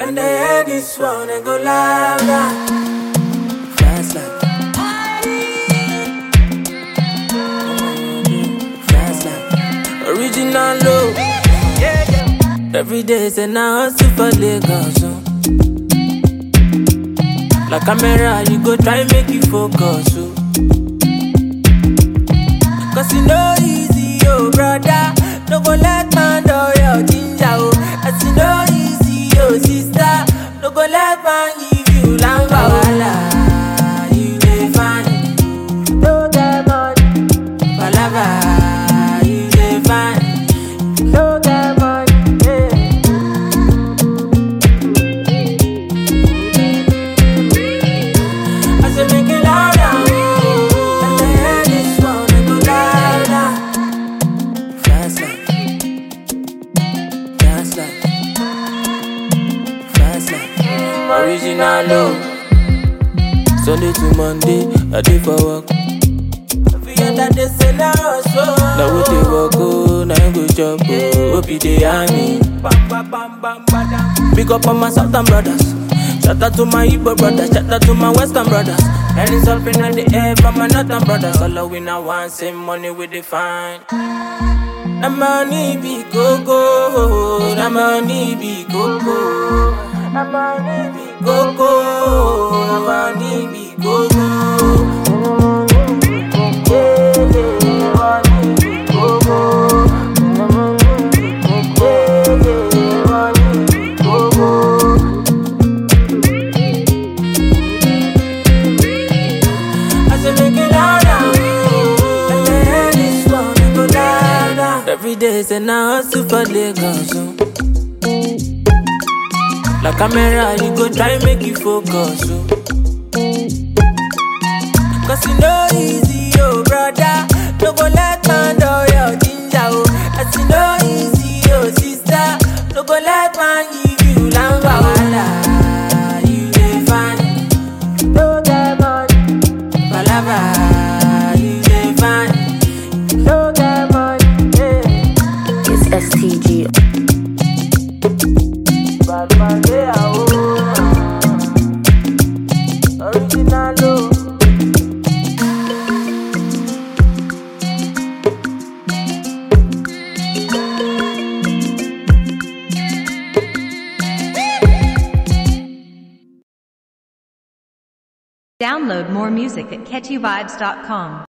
And they hear this one and go louder. Fast life. Fast life. Original low. Every day say now hustle for Lagos. Oh. Like camera, you go try make you focus. Oh. Cause you know easy, oh brother. No go let man do your ginger, oh. As you know easy, oh sister. No go let man give you lamba wala. You dey fine, no get money. Palava, you dey fine, no get money. Yeah. I say make it louder, oh. And the head is one and go louder. Fast life, fast life, fast life. Original low. Sunday to Monday, I dey for work. Every other day say na hustle. Na we dey work oh, na him go chop oh. Hope you dey hear me. Big up on my southern brothers. Shout out to my Igbo brothers, shout out to my western brothers. And it's up in the air from my northern brothers. All of we now want same money we define. Na money be go go, na money be go go, na money be go go, na money be go go. I say make it louder, oh. And the head is one and go louder. Every day say now hustle for Lagos, oh. Like camera, you go try make you focus, oh. Cause you know easy, oh brother. No go let man do your ginger, oh. As you know easy, oh sister. No go let man give you lamba wala. You dey fine, no get money. Palava, you dey fine, no get money. Yeah. It's STG. Bad man, they are old. Original, oh. Download more music at catchyvibes.com.